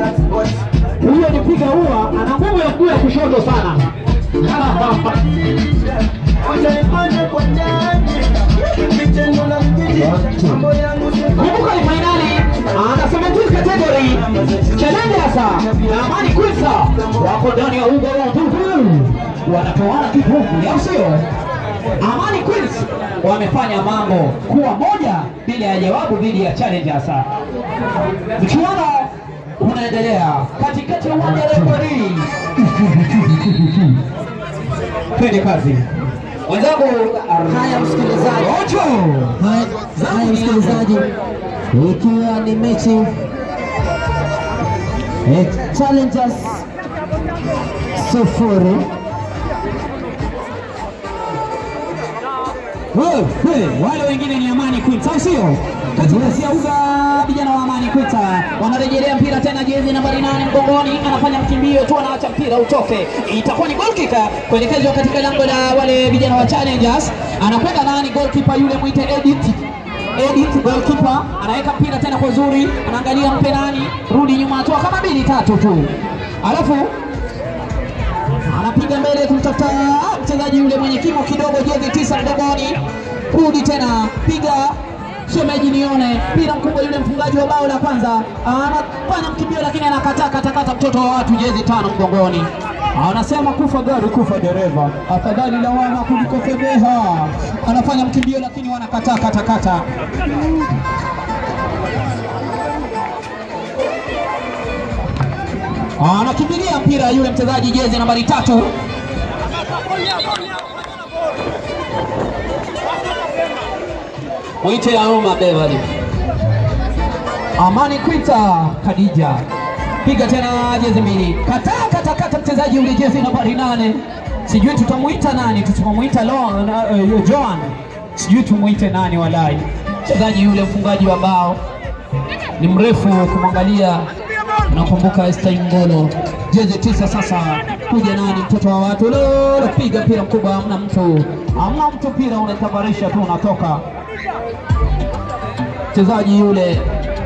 Huyo ni piga ua, ana nguvu ya mguu ya kushoto sana. Kumbuka ni fainali anasema tu category challengers na Amani Kwisa wako ndani ya uga wa Tutu, wanatoana kipofu, au sio? Amani Queens wamefanya mambo kuwa moja bila ya jawabu dhidi ya challengers. Mchuano unaendelea katikati ya uwanja wa referee. Twende kazi wenzangu. Haya msikilizaji, Ocho haya haya msikilizaji, ikiwa ni mechi eh, Challengers sufuri Wewe, wewe, wale wengine ni Amani Queens, au sio? Katikati ya uga vijana wa Amani Queens wanarejelea mpira tena, jezi nambari nane mgongoni, anafanya mkimbio tu, anaacha mpira utoke. Itakuwa ni goal kick kuelekezwa katika lango la wale vijana wa Challengers. Anakwenda nani? Goalkeeper yule mwite Edith Edith goalkeeper anaweka mpira tena kwa uzuri, anaangalia mpe nani, rudi nyuma hatua kama mbili tatu tu, alafu anapiga mbele kumtafuta mchezaji yule mwenye kimo kidogo, jezi tisa mgongoni, rudi tena, piga shemeji nione mpira mkubwa. Yule mfungaji wa bao la kwanza anafanya mkimbio, lakini anakataa katakata mtoto wa watu, jezi tano mgongoni. Anasema kufa gari kufa dereva, afadhali lawama kuliko fedheha. Anafanya mkimbio, lakini wanakataa katakata. Anakimbilia mpira yule mchezaji jezi nambari tatu mwite Aroma Beverly. Amani Kwita Khadija, piga tena jezi mbili, kata kata kata mchezaji yule jezi nambari nane, sijui tutamuita nani, tutamuita Lo- na- eh, Joan, sijui tumuite nani, walai mchezaji yule mfungaji wa bao ni mrefu kumwangalia, nakumbuka Esther Ngolo, jezi tisa. Sasa kuja nani, mtoto wa watu lolo, piga mpira mkubwa, hamna mtu, hamna mtu, mpira unatabarisha tu, unatoka mchezaji yule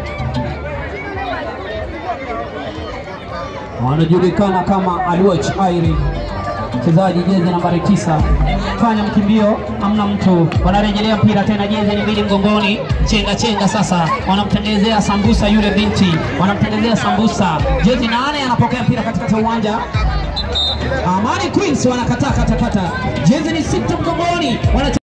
anajulikana kama Alwach Airi, mchezaji jezi nambari tisa, fanya mkimbio, amna mtu, wanarejelea mpira tena, jezi ni mbili mgongoni, chenga chenga. Sasa wanamtengenezea sambusa yule binti, wanamtengenezea sambusa, jezi nane, anapokea mpira katikati ya uwanja. Amani Queens wanakataa katakata, jezi ni sita mgongoni, wana